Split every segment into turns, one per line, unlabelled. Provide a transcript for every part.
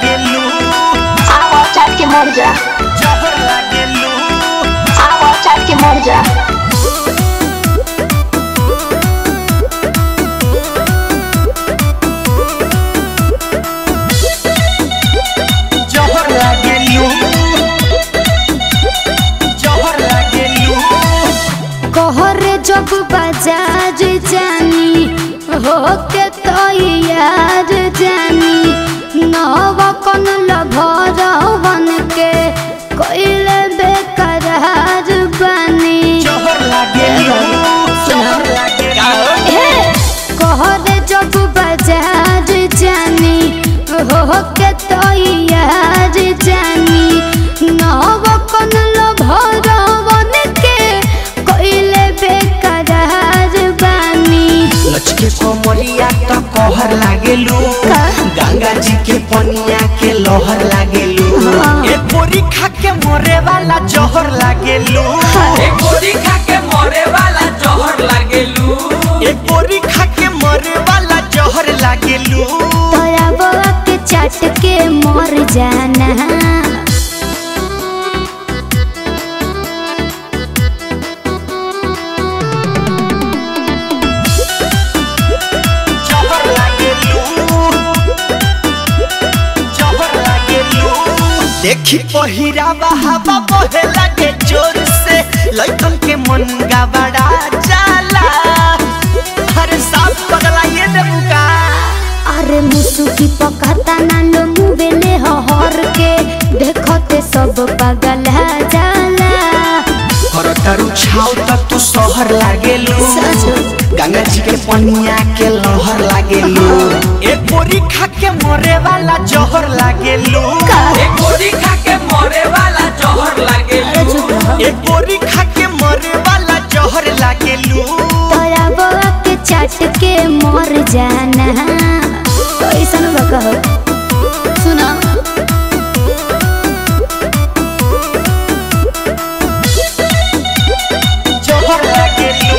लागेलू
आवा चाट के मर जा
जहर लागेलू
आवा चाट के मर जा
जहर लागेलू जहर लागेलू
कहरे जब बाजार जानी हो के तो यार जानी नव कन लभरवन के कोइले बेकरार बनी
जहर लागेलू जहर लागेलू
हे कहरे जब बाजार जानी हो के तो यार जानी नव कन लभरवन के कोइले बेकरार बनी
लचके कोमरिया त कहर लागेलू
का?
गंगा जी के पनिया के लहर लागेलू
हाँ।
ए बोरी खा के मरे वाला जहर लागेलू
ए गोरी खा के मरे वाला जहर लागेलू
ए बोरी खा के मरे वाला जहर लागेलू
तोरा बवा के चाट के मर जाना
जहर लागेलू जहर लागेलू देखी पहिरावा हवा बहे लागे जोर से लइकन के मन गबड़ा जाला अरे साफ पगला ये देबुका
अरे मुसुकी पकाता ना लो मुवेले हर के देखते सब पागल जाला
करतारू छाव त तू शहर लागेलू
सच।
गंगा जी के पनिया के लहर लागेलू ए बोरी खा के मरे वाला जहर लागेलू
ए गोरी खा के मरे वाला जहर
अरे
लागेलू
चुप रहो
ए बोरी खा के मरे वाला जहर लागेलू
तोरा बवा के चाट के मर जाना कैसन बा कहो सुना
जहर लागेलू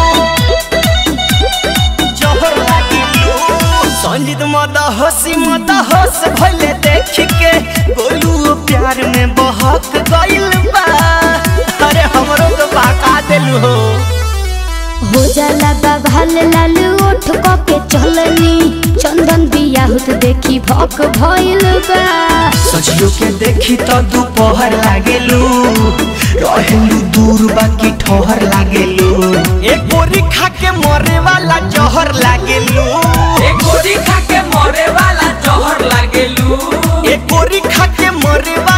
जहर लागेलू संजीत मद हसी मद हस भले देख के गोलू प्यार में बहक गइल बा अरे हमरो तो बहका देलू हो
हो जाला बाभाल लाल ओठ क के चलनी चंदन बियाहुत देखी भक भइल बा
सजियो के देखी तो दोपहर लागेलू रहेलू दूर बाकी ठोहर लागेलू एक बोरी खा के मरे वाला जहर लागेलू
ए गोरी खा के मरे वाला जहर लागेलू
एक बोरी खा के मरे वाला